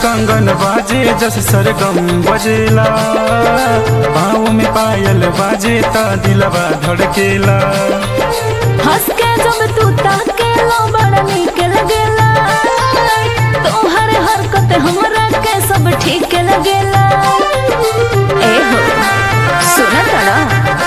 कंगन बाजे जस सरगम बजेला पाँव में पायल बाजे ता दिलवा धड़केला हंस के जब तू ताकेला बड़ा नीक लगेला तोहर हरकत हमरा के सब ठीक लगेला ए हो सुना तड़ा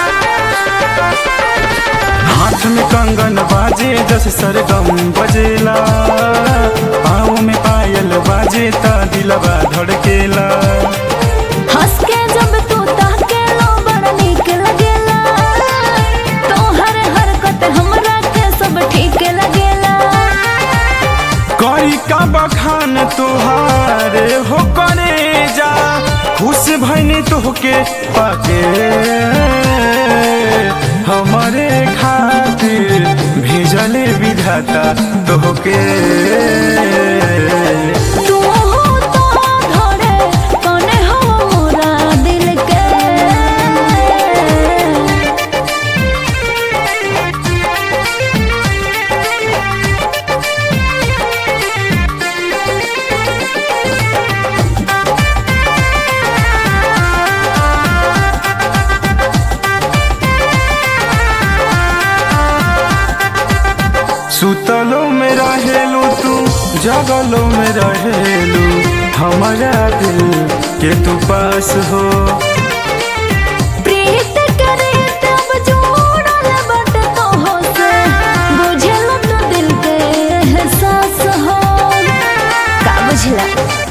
हाथ में कंगन बाजे जस सरगम बजेला पाँव में पायल बाजे ता दिलवा धड़केला हंस के जब तू ताकेला बड़ा नीक लगेला तोहर हरकत हमरा के सब ठीक लगेला कई का बखान तुहारे हो करे जा खुश भैनी तोहके पाके हमारे खातिर भेजले विधाता तोहके तू हो तो धड़े कने हो मोरा दिल के सुतलो में रहेलू तू जगलो में रहेलू हमारा दिल के तू पास हो प्रीत करे तब जोड़ल बट तोहो से बुझल तो दिल के एहसास हो का बुझला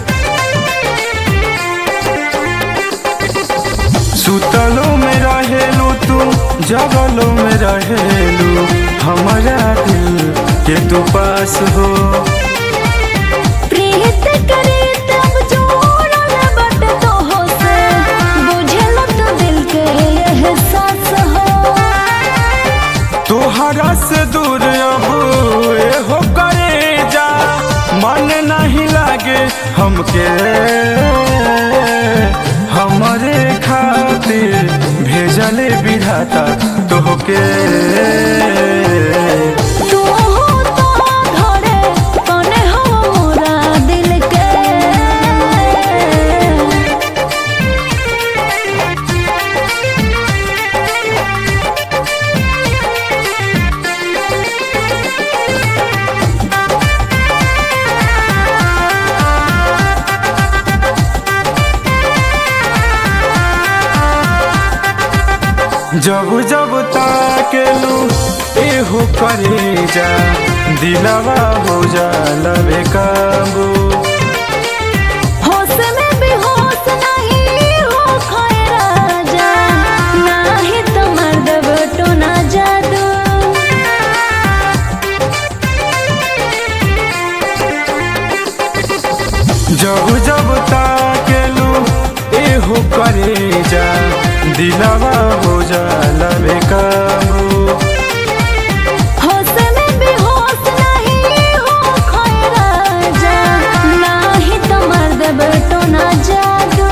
सुतलो में रहेलू तू जगलो में रहेलू हमारा दिल के तू पास हो प्रीत करे तब जोड़ल बट तोहो से बुझल तो दिल के एहसास हो तोहरा से दूर अब हो करे जा मन नहीं लागे हमके हमारे खातिर भेजले विधाता तोहके तू हो तो धड़े कने हो मोरा दिल के जब जब ताकेलू एहो करे जा दिलवा हो जा लबे काबू होश में भी होश नहीं हो खोए राजा नाही तो मर्द बटो ना जादू जब जब ताकेलू एहो करे जा दिलवा हो जा लबे काबू होश में भी होश नहीं हो खोए राजा नाही तो मर्द बटो ना जादू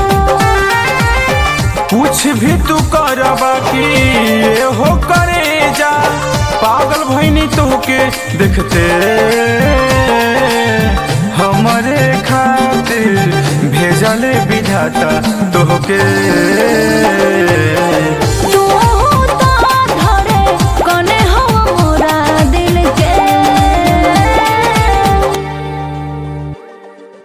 कुछ भी तू कर बाकी हो करे जा पागल भैनी तोहके देखते हमारे खातिर भेजले विधाता तोहके